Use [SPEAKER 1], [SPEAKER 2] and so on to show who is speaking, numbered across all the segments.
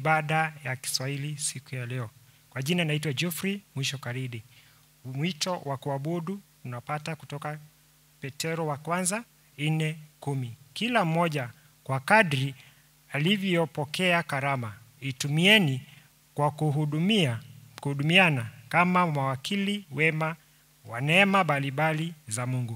[SPEAKER 1] ibada ya Kiswahili siku ya leo. Kwa jina naitwa Geoffrey Mwisho Karidi. Mwito wa kuabudu unapata kutoka Petero wa kwanza nne kumi. Kila mmoja kwa kadri alivyopokea karama, itumieni kwa kuhudumia kuhudumiana kama mawakili wema wa neema mbalimbali za Mungu.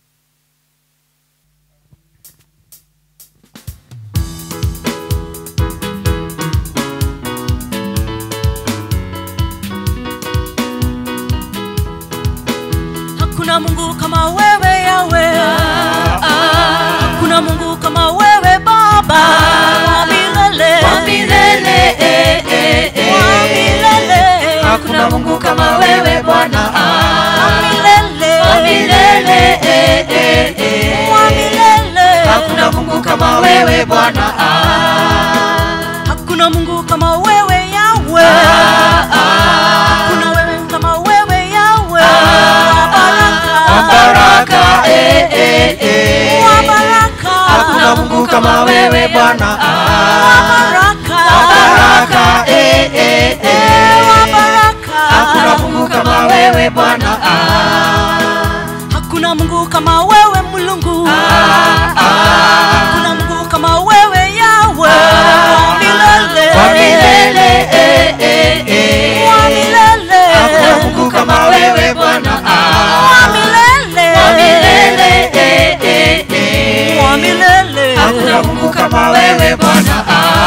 [SPEAKER 2] Hakuna Mungu kama wewe Yawe, hakuna Mungu kama wewe Baba wa milele,
[SPEAKER 3] Wa milele, eh, eh, eh.
[SPEAKER 2] wa milele,
[SPEAKER 3] Hakuna Mungu kama wewe Bwana,
[SPEAKER 2] wa milele,
[SPEAKER 3] wa milele, eh, eh, eh.
[SPEAKER 2] wa milele.
[SPEAKER 3] Hakuna Mungu kama wewe Bwana,
[SPEAKER 2] Hakuna Mungu kama wewe Yawe, hakuna wewe kama wewe Yawe, wa baraka,
[SPEAKER 3] baraka, eh, eh, eh.
[SPEAKER 2] wa baraka,
[SPEAKER 3] Hakuna Mungu kama wewe Bwana,
[SPEAKER 2] wa baraka,
[SPEAKER 3] baraka, eh, eh, eh.
[SPEAKER 2] wa baraka.
[SPEAKER 3] Hakuna Mungu kama wewe Bwana,
[SPEAKER 2] Hakuna Mungu kama wewe Mulungu, hakuna Mungu kama wewe Yawe, wa milele,
[SPEAKER 3] wa milele, eh, eh, eh.
[SPEAKER 2] wa milele,
[SPEAKER 3] Hakuna Mungu kama wewe Bwana,
[SPEAKER 2] wa milele,
[SPEAKER 3] wa milele, eh, eh, eh.
[SPEAKER 2] wa milele.
[SPEAKER 3] Hakuna Mungu kama wewe Bwana,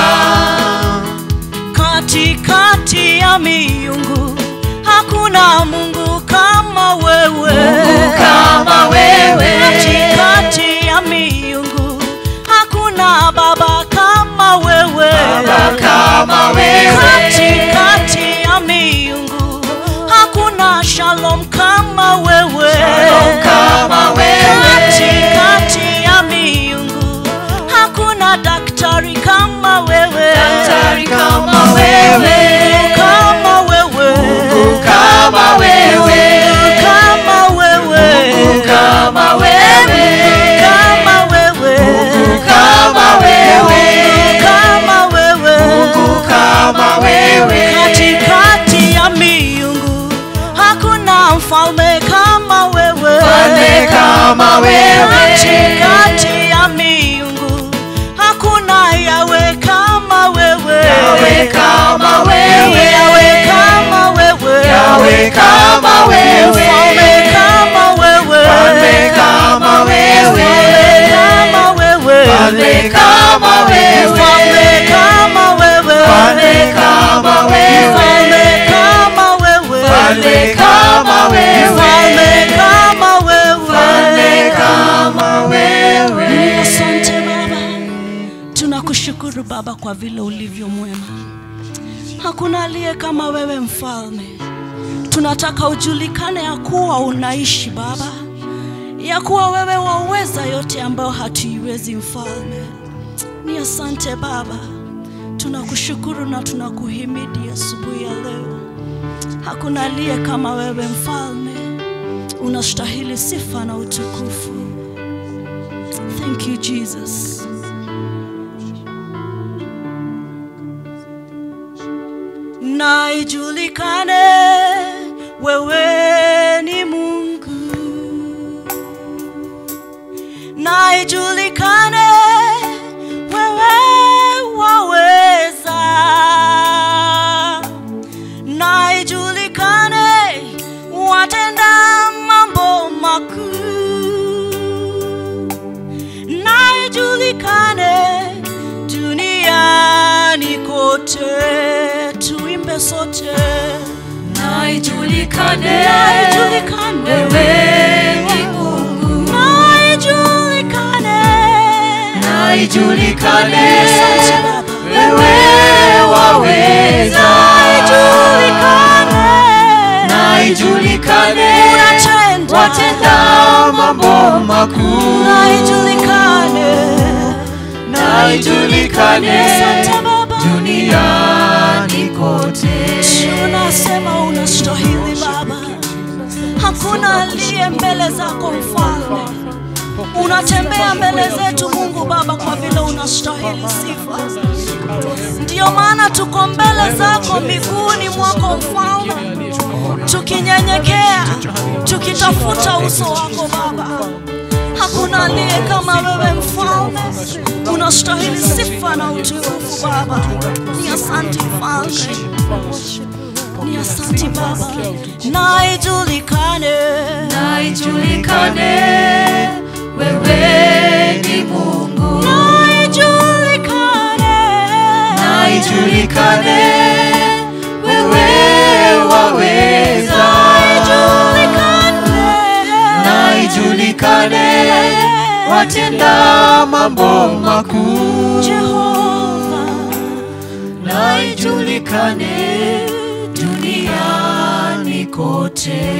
[SPEAKER 2] katikati ya miungu hakuna Mungu kama wewe,
[SPEAKER 3] Mungu kama wewe.
[SPEAKER 2] katikati ya miungu hakuna Baba kama wewe,
[SPEAKER 3] Baba kama wewe.
[SPEAKER 2] katikati ya miungu hakuna Shalom kama wewe,
[SPEAKER 3] Shalom kama wewe.
[SPEAKER 2] katikati ya miungu hakuna daktari kama wewe,
[SPEAKER 3] Daktari kama wewe.
[SPEAKER 2] kama wewe,
[SPEAKER 3] Mungu kama wewe.
[SPEAKER 2] kama wewe,
[SPEAKER 3] Mungu kama wewe.
[SPEAKER 2] kama wewe,
[SPEAKER 3] Mungu kama wewe.
[SPEAKER 2] kama wewe,
[SPEAKER 3] Mungu kama wewe.
[SPEAKER 2] katikati ya miungu hakuna mfalme kama wewe,
[SPEAKER 3] Mfalme kama wewe.
[SPEAKER 2] katikati ya miungu hakuna yawe kama wewe,
[SPEAKER 3] Yawe kama wewe.
[SPEAKER 2] yawe kama wewe,
[SPEAKER 3] Yawe kama wewe.
[SPEAKER 2] mfalme kama wewe,
[SPEAKER 3] Mfalme kama wewe.
[SPEAKER 2] kama wewe,
[SPEAKER 3] Mfalme kama wewe.
[SPEAKER 2] mfalme kama wewe,
[SPEAKER 3] Mfalme kama wewe.
[SPEAKER 2] mfalme kama wewe,
[SPEAKER 3] Mfalme kama wewe.
[SPEAKER 2] mfalme kama wewe,
[SPEAKER 3] Mfalme kama wewe.
[SPEAKER 2] Asante Baba, tunakushukuru Baba kwa vile ulivyo mwema. Hakuna aliye kama wewe mfalme. Tunataka ujulikane ya kuwa unaishi Baba, ya kuwa wewe waweza yote ambayo hatuiwezi mfalme. Ni asante Baba, tunakushukuru na tunakuhimidi asubuhi ya leo. Hakuna aliye kama wewe mfalme, unastahili sifa na utukufu. Thank you, Jesus. Na ijulikane wewe ni Mungu, na ijulikane wewe waweza, na ijulikane watenda mambo makuu na ijulikane duniani kote, tuimbe sote.
[SPEAKER 3] Na ijulikane
[SPEAKER 2] Na ijulikane
[SPEAKER 3] wewe ni Mungu.
[SPEAKER 2] na ijulikane
[SPEAKER 3] Na ijulikane
[SPEAKER 2] Asante Baba.
[SPEAKER 3] wewe waweza.
[SPEAKER 2] na ijulikane
[SPEAKER 3] Na ijulikane
[SPEAKER 2] unatenda
[SPEAKER 3] watenda mambo makuu.
[SPEAKER 2] na ijulikane
[SPEAKER 3] Na ijulikane
[SPEAKER 2] Asante Baba.
[SPEAKER 3] duniani kote.
[SPEAKER 2] tunasema unastahili Baba, hakuna aliye mbele zako mfalme. Unatembea mbele zetu Mungu Baba, kwa vile unastahili sifa. Ndiyo maana tuko mbele zako miguuni mwako mfalme, tukinyenyekea, tukitafuta uso wako Baba. Hakuna aliye kama wewe mfalme, unastahili sifa na utukufu Baba. Ni asante mfalme, ni asante Baba, na ijulikane,
[SPEAKER 3] na ijulikane wewe ni Mungu,
[SPEAKER 2] na ijulikane,
[SPEAKER 3] na ijulikane wewe waweza, na ijulikane watenda mambo makuu,
[SPEAKER 2] Jehova,
[SPEAKER 3] na ijulikane duniani kote.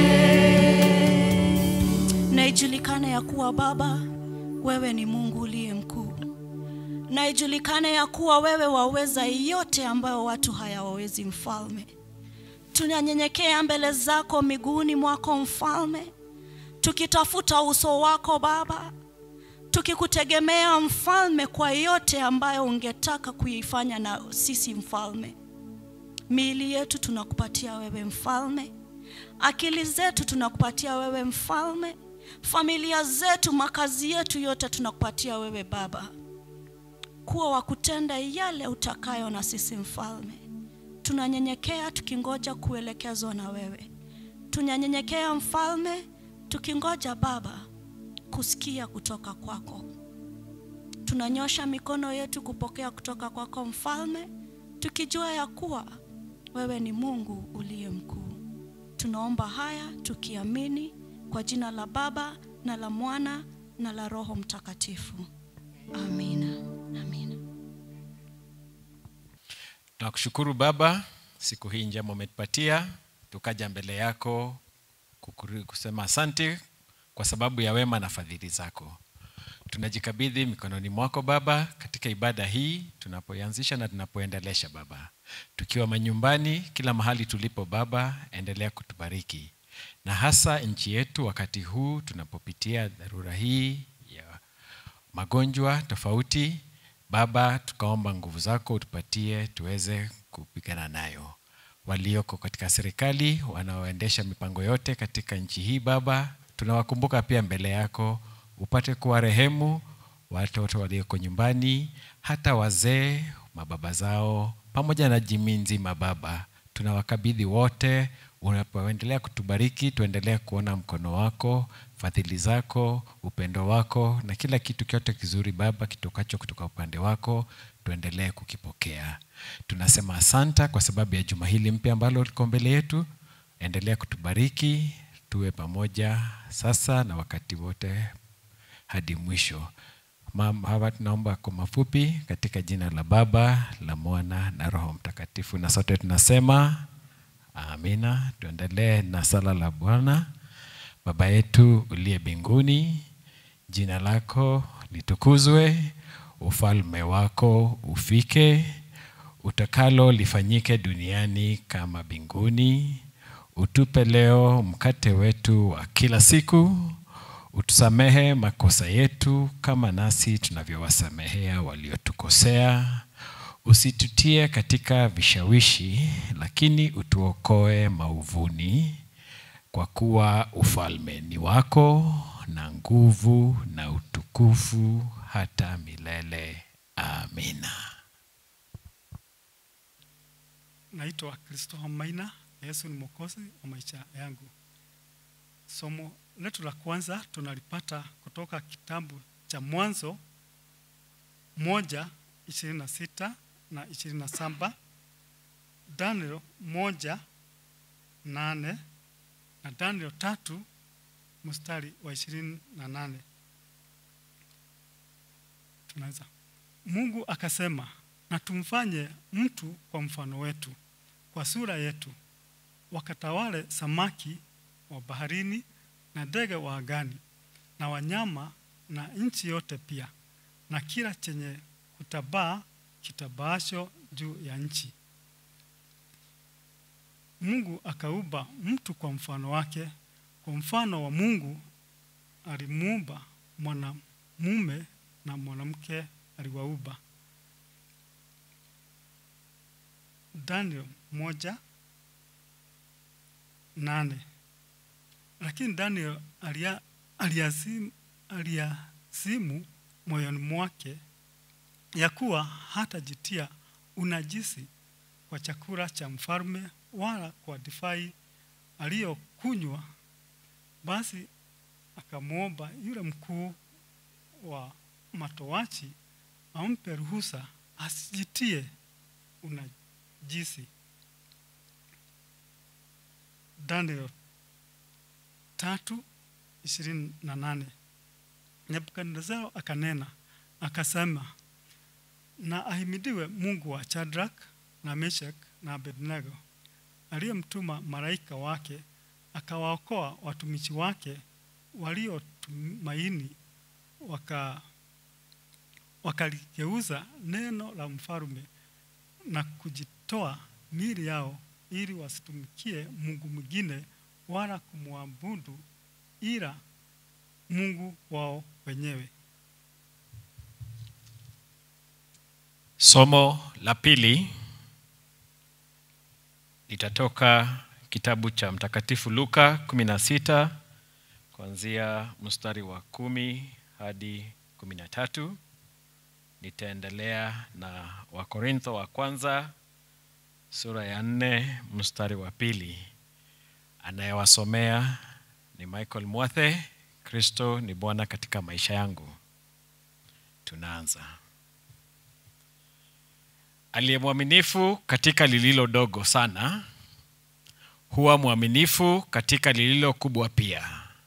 [SPEAKER 2] na ijulikane ya kuwa Baba, wewe ni Mungu uliye mkuu, na ijulikane ya kuwa wewe waweza yote ambayo watu hayawawezi. Mfalme, tunanyenyekea mbele zako miguuni mwako Mfalme, tukitafuta uso wako Baba, tukikutegemea Mfalme kwa yote ambayo ungetaka kuifanya na sisi Mfalme. Miili yetu tunakupatia wewe Mfalme, akili zetu tunakupatia wewe Mfalme, familia zetu, makazi yetu yote tunakupatia wewe Baba, kuwa wa kutenda yale utakayo na sisi Mfalme. Tunanyenyekea tukingoja kuelekezwa na wewe, tunanyenyekea Mfalme tukingoja Baba kusikia kutoka kwako. Tunanyosha mikono yetu kupokea kutoka kwako Mfalme, tukijua ya kuwa wewe ni Mungu uliye mkuu. Tunaomba haya tukiamini kwa jina la Baba na la Mwana na la Roho Mtakatifu. Amina. Amina.
[SPEAKER 4] Tunakushukuru Baba, siku hii njema umetupatia, tukaja mbele yako kukuru- kusema asante kwa sababu ya wema na fadhili zako. Tunajikabidhi mikononi mwako Baba katika ibada hii tunapoianzisha na tunapoendelesha Baba, tukiwa manyumbani, kila mahali tulipo Baba, endelea kutubariki na hasa nchi yetu wakati huu tunapopitia dharura hii ya magonjwa tofauti. Baba, tukaomba nguvu zako utupatie tuweze kupigana nayo. Walioko katika serikali wanaoendesha mipango yote katika nchi hii Baba, tunawakumbuka pia mbele yako, upate kuwa rehemu watoto walioko nyumbani, hata wazee, mababa zao, pamoja na jamii nzima Baba, tunawakabidhi wote. Unapoendelea kutubariki, tuendelee kuona mkono wako, fadhili zako, upendo wako na kila kitu kyote kizuri Baba kitokacho kutoka upande wako, tuendelee kukipokea. Tunasema asanta kwa sababu ya juma hili mpya ambalo liko mbele yetu. Endelea kutubariki, tuwe pamoja sasa na wakati wote hadi mwisho. Mam- Hawa tunaomba kwa mafupi katika jina la Baba, la Mwana na Roho Mtakatifu, na sote tunasema amina. Tuendelee na sala la Bwana. Baba yetu uliye mbinguni, jina lako litukuzwe, ufalme wako ufike, utakalo lifanyike duniani kama mbinguni. Utupe leo mkate wetu wa kila siku, utusamehe makosa yetu kama nasi tunavyowasamehea waliotukosea, usitutie katika vishawishi, lakini utuokoe mauvuni, kwa kuwa ufalme ni wako na nguvu na utukufu hata milele. Amina.
[SPEAKER 5] Naitwa Kristo Maina. Yesu ni mwokozi wa maisha yangu. Somo letu la kwanza tunalipata kutoka kitabu cha Mwanzo moja ishirini na sita na ishirini na saba Daniel moja nane na Daniel tatu mstari wa ishirini na nane tunaweza Mungu akasema, na tumfanye mtu kwa mfano wetu, kwa sura yetu, wakatawale samaki wa baharini na ndege wa angani na wanyama na nchi yote pia na kila chenye kutabaa kitabaasho juu ya nchi. Mungu akaumba mtu kwa mfano wake, kwa mfano wa Mungu alimuumba mwanamume na mwanamke aliwaumba. Daniel moja nane lakini Daniel alia, aliazim, aliazimu moyoni mwake ya kuwa hatajitia unajisi kwa chakula cha mfalme wala kwa divai aliyokunywa. Basi akamwomba yule mkuu wa matowachi ampe ruhusa asijitie unajisi. Daniel tatu ishirini na nane. Nebukadnezar akanena akasema, na ahimidiwe Mungu wa Shadrach na Meshach na Abednego aliyemtuma malaika wake akawaokoa watumishi wake waliotumaini waka wakaligeuza neno la mfalme na kujitoa miili yao ili wasitumikie Mungu mwingine wala kumwabudu ila Mungu wao wenyewe.
[SPEAKER 4] Somo la pili litatoka kitabu cha Mtakatifu Luka 16 kuanzia mstari wa kumi hadi kumi na tatu. Nitaendelea na Wakorintho wa kwanza sura ya nne mstari wa pili. Anayewasomea ni Michael Mwathe. Kristo ni Bwana katika maisha yangu. Tunaanza. Aliye mwaminifu katika lililo dogo sana huwa mwaminifu katika lililo kubwa pia,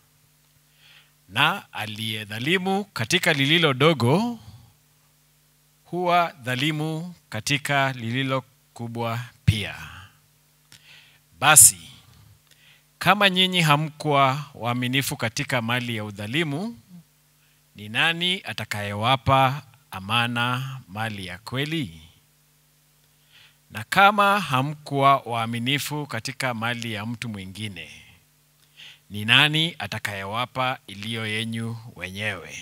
[SPEAKER 4] na aliye dhalimu katika lililo dogo huwa dhalimu katika lililo kubwa pia. Basi kama nyinyi hamkuwa waaminifu katika mali ya udhalimu, ni nani atakayewapa amana mali ya kweli? Na kama hamkuwa waaminifu katika mali ya mtu mwingine, ni nani atakayewapa iliyo yenyu wenyewe?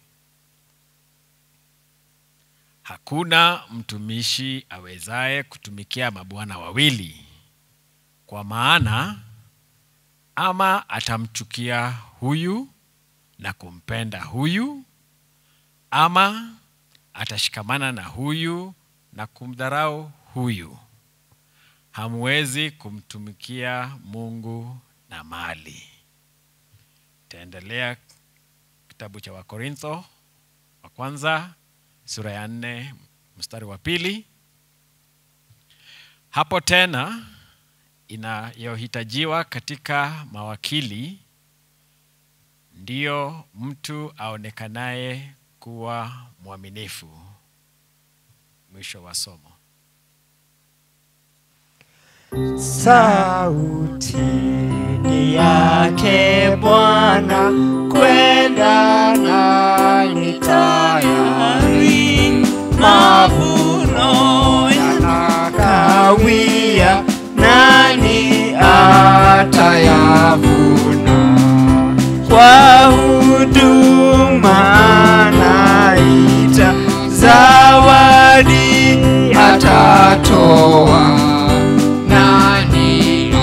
[SPEAKER 4] Hakuna mtumishi awezaye kutumikia mabwana wawili, kwa maana ama atamchukia huyu na kumpenda huyu, ama atashikamana na huyu na kumdharau huyu. Hamwezi kumtumikia Mungu na mali. Taendelea kitabu cha Wakorintho wa kwanza sura ya nne mstari wa pili. Hapo tena inayohitajiwa katika mawakili ndiyo mtu aonekanaye kuwa mwaminifu. Mwisho wa somo.
[SPEAKER 3] Sauti ni yake Bwana, kwenda nani tayari, mavuno yanakawia, nani atayavuna? Kwa huduma anaita, zawadi atatoa nani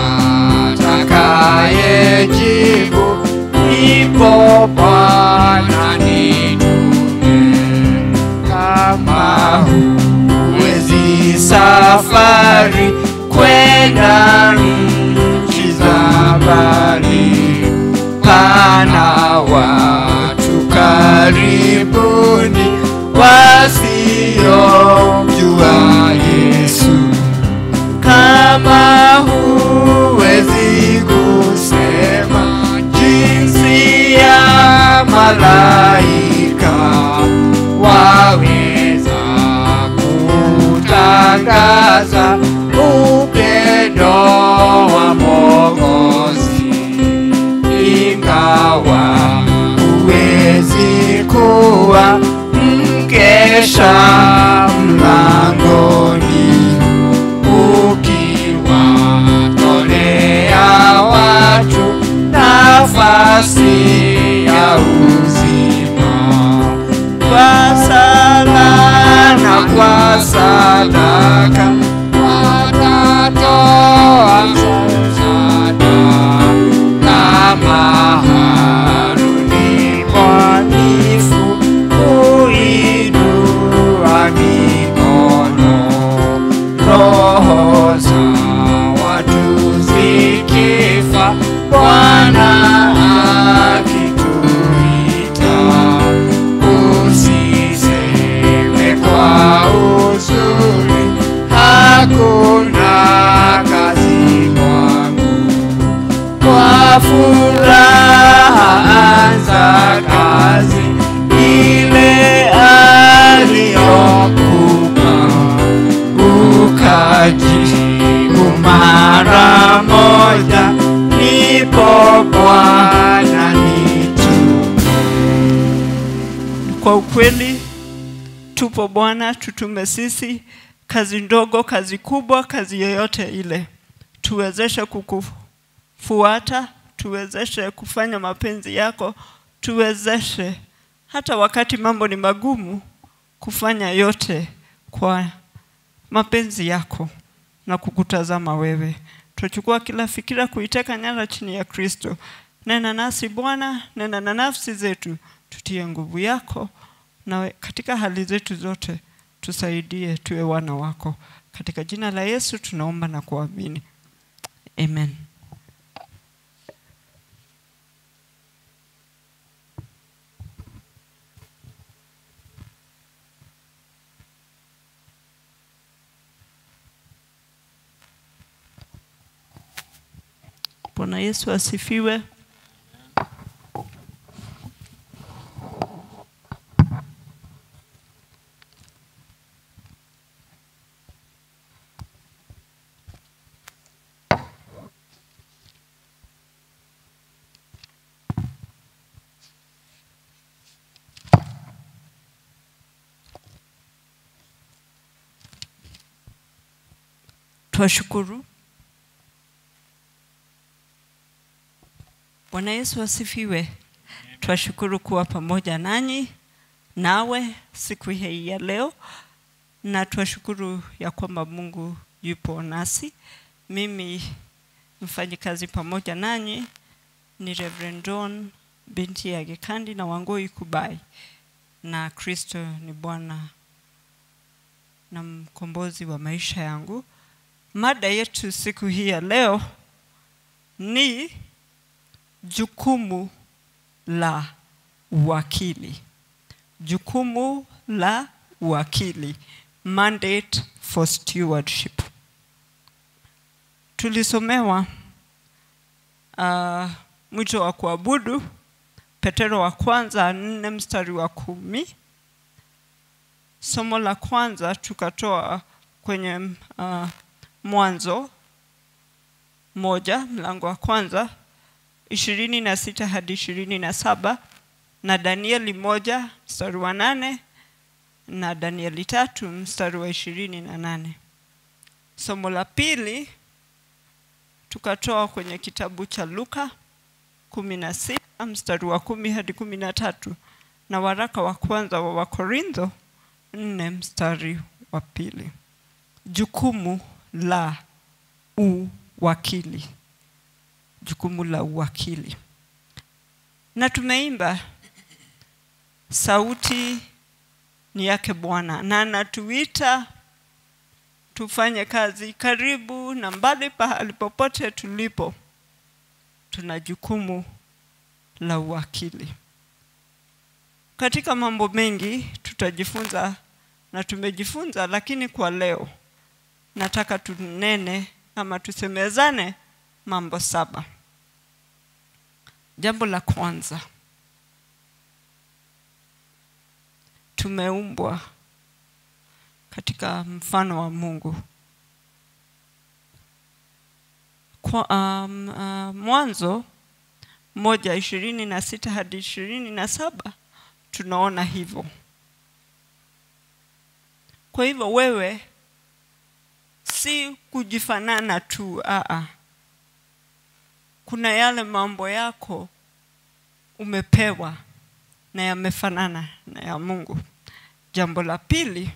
[SPEAKER 3] atakayejibu? Ipo Bwana nitume. Kama huwezi safari kwenda nchi za mbali, pana watu karibuni wasiomjua Yesu kama huwezi kusema jinsi ya malaika, waweza kutangaza upendo wa Mwokozi, ingawa huwezi kuwa mkesha mlangoni ukiwa
[SPEAKER 6] kweli tupo Bwana, tutume sisi kazi ndogo, kazi kubwa, kazi yoyote ile, tuwezeshe kukufuata, tuwezeshe kufanya mapenzi yako, tuwezeshe hata wakati mambo ni magumu, kufanya yote kwa mapenzi yako na kukutazama wewe. Tuchukua kila fikira kuiteka nyara chini ya Kristo. Nena nasi Bwana, nena na nafsi zetu, tutie nguvu yako na we- katika hali zetu zote tusaidie tuwe wana wako. Katika jina la Yesu tunaomba na kuamini, amen. Bwana Yesu asifiwe. Twashukuru. Bwana Yesu asifiwe. Twashukuru kuwa pamoja nanyi nawe siku hii ya leo, na twashukuru ya kwamba Mungu yupo nasi. Mimi mfanyikazi pamoja nanyi ni Reverend John binti ya Gekandi na Wangoi Kubai, na Kristo ni Bwana na mkombozi wa maisha yangu. Mada yetu siku hii ya leo ni jukumu la uwakili. Jukumu la uwakili, mandate for stewardship. Tulisomewa uh, mwito wa kuabudu Petero wa kwanza nne mstari wa kumi. Somo la kwanza tukatoa kwenye uh, Mwanzo moja mlango wa kwanza ishirini na sita hadi ishirini na saba na Danieli moja mstari wa nane na Danieli tatu mstari wa ishirini na nane. Somo la pili tukatoa kwenye kitabu cha Luka kumi na sita mstari wa kumi hadi kumi na tatu na waraka wa kwanza wa Wakorintho nne mstari wa pili. Jukumu la uwakili, jukumu la uwakili. Na tumeimba sauti ni yake Bwana, na anatuita tufanye kazi karibu na mbali, pahali popote tulipo, tuna jukumu la uwakili. Katika mambo mengi tutajifunza na tumejifunza, lakini kwa leo nataka tunene ama tusemezane mambo saba. Jambo la kwanza, tumeumbwa katika mfano wa Mungu. Kwa, um, uh, Mwanzo moja ishirini na sita hadi ishirini na saba tunaona hivyo. Kwa hivyo wewe si kujifanana tu, aa. Kuna yale mambo yako umepewa na yamefanana na ya Mungu. Jambo la pili,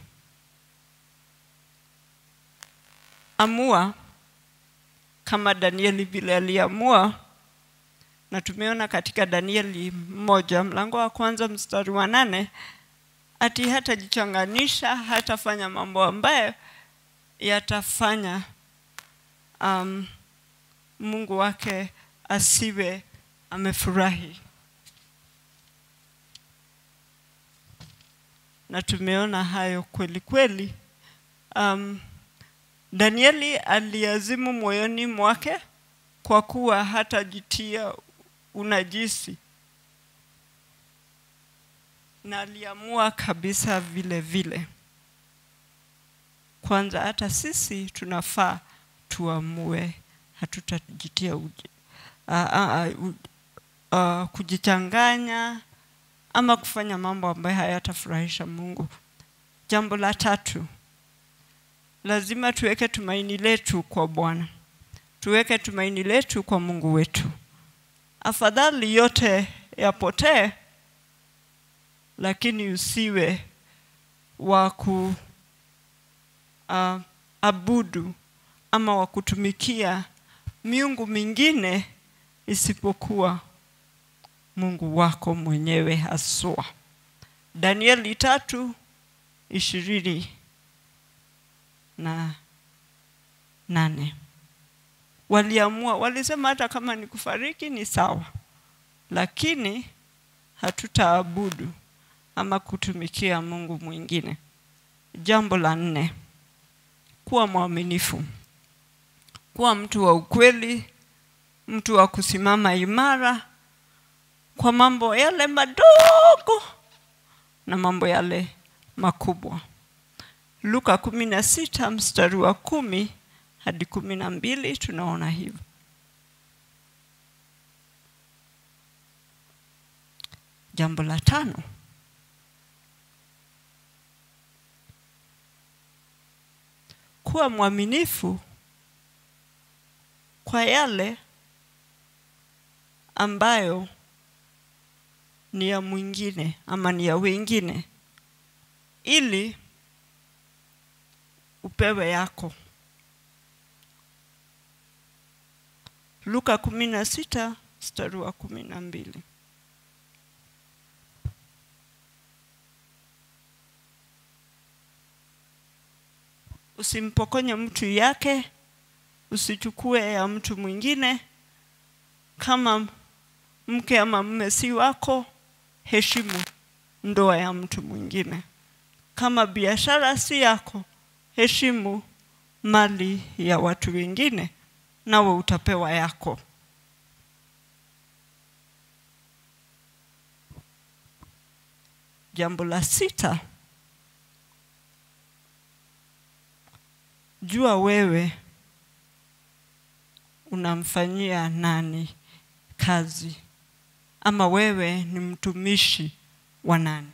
[SPEAKER 6] amua kama Danieli vile aliamua, na tumeona katika Danieli moja mlango wa kwanza mstari wa nane ati hatajichanganisha, hatafanya mambo ambayo yatafanya um, Mungu wake asiwe amefurahi. Na tumeona hayo kweli kweli. Um, Danieli aliazimu moyoni mwake kwa kuwa hatajitia unajisi, na aliamua kabisa vile vile. Kwanza hata sisi tunafaa tuamue hatutajitia uji, uh, uh, uh, kujichanganya ama kufanya mambo ambayo hayatafurahisha Mungu. Jambo la tatu, lazima tuweke tumaini letu kwa Bwana, tuweke tumaini letu kwa Mungu wetu. Afadhali yote yapotee, lakini usiwe wa ku uh, abudu ama wa kutumikia miungu mingine isipokuwa Mungu wako mwenyewe haswa. Danieli tatu ishirini na nane waliamua, walisema hata kama ni kufariki ni sawa, lakini hatutaabudu ama kutumikia Mungu mwingine. Jambo la nne, kuwa mwaminifu, kuwa mtu wa ukweli, mtu wa kusimama imara kwa mambo yale madogo na mambo yale makubwa. Luka kumi na sita mstari wa kumi hadi kumi na mbili tunaona hivyo. Jambo la tano, kuwa mwaminifu kwa yale ambayo ni ya mwingine ama ni ya wengine, ili upewe yako. Luka kumi na sita mstari wa kumi na mbili. Usimpokonye mtu yake, usichukue ya mtu mwingine. Kama mke ama mume si wako, heshimu ndoa ya mtu mwingine. Kama biashara si yako, heshimu mali ya watu wengine, nawe utapewa yako. Jambo la sita, jua wewe unamfanyia nani kazi ama wewe ni mtumishi wa nani.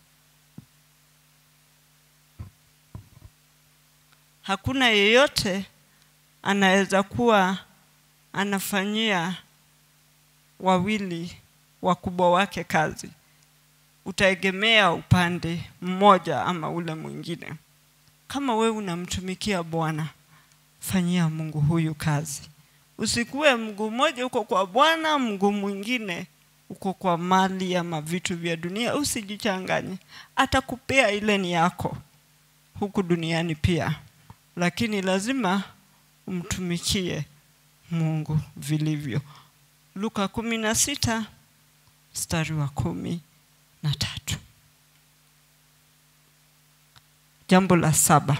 [SPEAKER 6] Hakuna yeyote anaweza kuwa anafanyia wawili wakubwa wake kazi. Utaegemea upande mmoja ama ule mwingine. Kama wewe unamtumikia Bwana, fanyia Mungu huyu kazi. Usikuwe mguu mmoja uko kwa Bwana, mguu mwingine uko kwa mali ama vitu vya dunia. Usijichanganye, atakupea ile ni yako huku duniani pia, lakini lazima umtumikie Mungu vilivyo. Luka kumi na sita mstari wa kumi na tatu. Jambo la saba,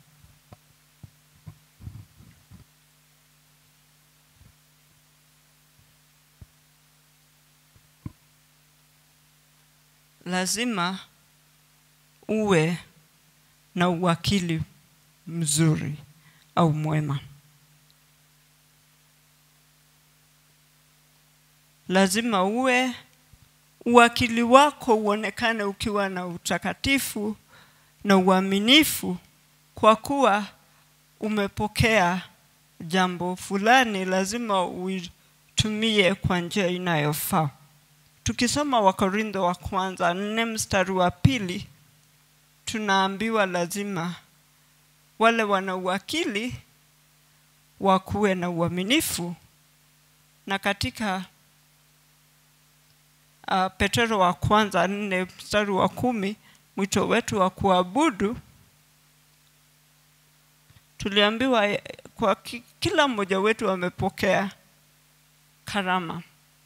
[SPEAKER 6] lazima uwe na uwakili mzuri au mwema. Lazima uwe uwakili wako uonekane ukiwa na utakatifu na uaminifu, kwa kuwa umepokea jambo fulani, lazima uitumie kwa njia inayofaa. Tukisoma Wakorintho wa kwanza nne mstari wa pili tunaambiwa lazima wale wana uwakili wakuwe na uaminifu, na katika uh, Petero wa kwanza nne mstari wa kumi mwito wetu wa kuabudu tuliambiwa eh, kwa ki- kila mmoja wetu amepokea karama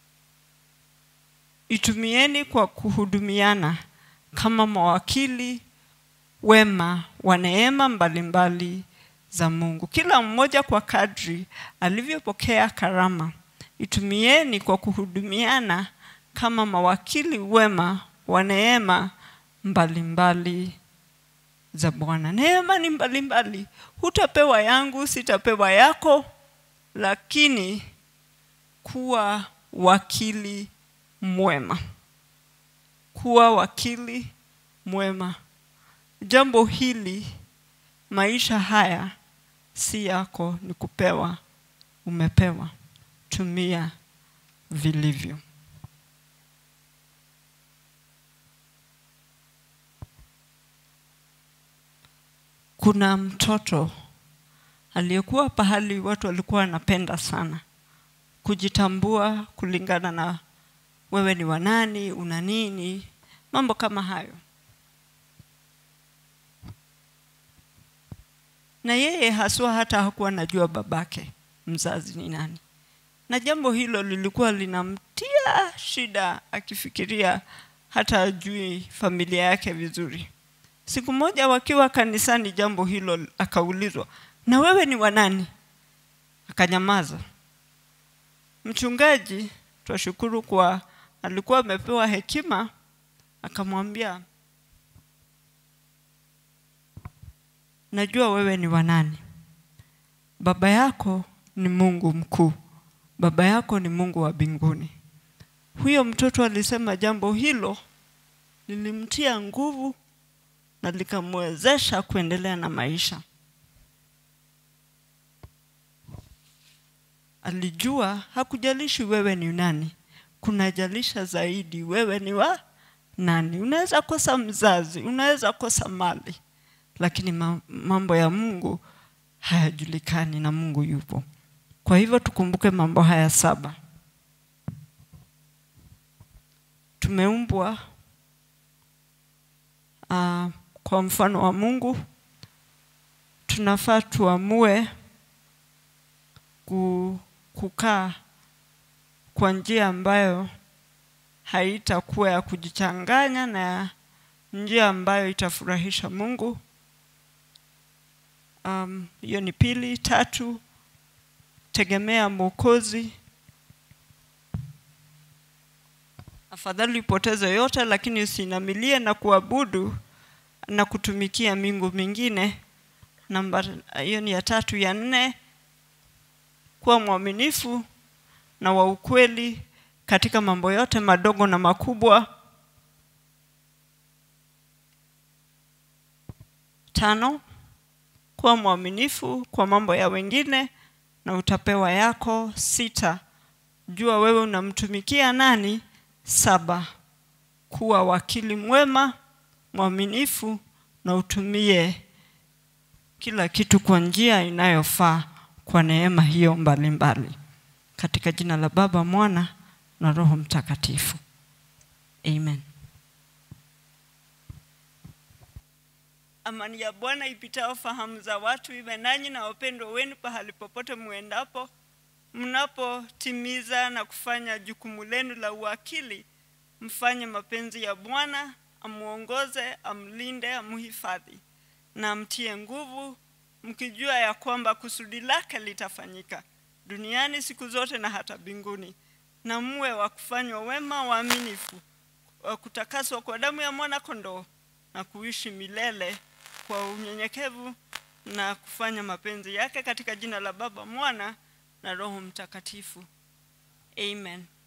[SPEAKER 6] itumieni kwa kuhudumiana kama mawakili wema wa neema mbalimbali za Mungu. Kila mmoja kwa kadri alivyopokea karama, itumieni kwa kuhudumiana kama mawakili wema wa neema mbalimbali za Bwana. Neema ni mbalimbali, hutapewa yangu, sitapewa yako, lakini kuwa wakili mwema kuwa wakili mwema. Jambo hili, maisha haya si yako, ni kupewa. Umepewa, tumia vilivyo. Kuna mtoto aliyekuwa pahali watu walikuwa wanapenda sana kujitambua kulingana na wewe ni wanani, una nini, mambo kama hayo. Na yeye haswa hata hakuwa anajua babake mzazi ni nani, na jambo hilo lilikuwa linamtia shida, akifikiria hata ajui familia yake vizuri. Siku moja wakiwa kanisani, jambo hilo akaulizwa, na wewe ni wanani? Akanyamaza. Mchungaji, twashukuru kwa alikuwa amepewa hekima, akamwambia, najua wewe ni wanani. Baba yako ni Mungu mkuu, baba yako ni Mungu wa mbinguni. Huyo mtoto alisema jambo hilo lilimtia nguvu na likamwezesha kuendelea na maisha. Alijua hakujalishi wewe ni nani, kunajalisha zaidi wewe ni wa nani. Unaweza kosa mzazi, unaweza kosa mali, lakini ma- mambo ya Mungu hayajulikani na Mungu yupo. Kwa hivyo tukumbuke mambo haya saba. Tumeumbwa uh, kwa mfano wa Mungu. Tunafaa tuamue ku- kukaa kwa njia ambayo haitakuwa ya kujichanganya na njia ambayo itafurahisha Mungu. Um, hiyo ni pili. Tatu, tegemea Mwokozi. Afadhali upoteze yote, lakini usinamilie na kuabudu na kutumikia miungu mingine. Namba hiyo ni ya tatu. Ya nne, kuwa mwaminifu na wa ukweli katika mambo yote madogo na makubwa. Tano, kuwa mwaminifu kwa mambo ya wengine na utapewa yako. Sita, jua wewe unamtumikia nani. Saba, kuwa wakili mwema, mwaminifu na utumie kila kitu kwa njia inayofaa kwa neema hiyo mbalimbali mbali. Katika jina la Baba, Mwana na Roho Mtakatifu. Amen. Amani ya Bwana ipitao fahamu za watu iwe nanyi na wapendwa wenu pahali popote muendapo, mnapotimiza na kufanya jukumu lenu la uwakili, mfanye mapenzi ya Bwana, amuongoze, amlinde, amhifadhi na amtie nguvu, mkijua ya kwamba kusudi lake litafanyika duniani siku zote na hata mbinguni, na muwe wa kufanywa wema, waaminifu, wa kutakaswa kwa damu ya mwana kondoo na kuishi milele kwa unyenyekevu na kufanya mapenzi yake katika jina la Baba, Mwana na Roho Mtakatifu. Amen.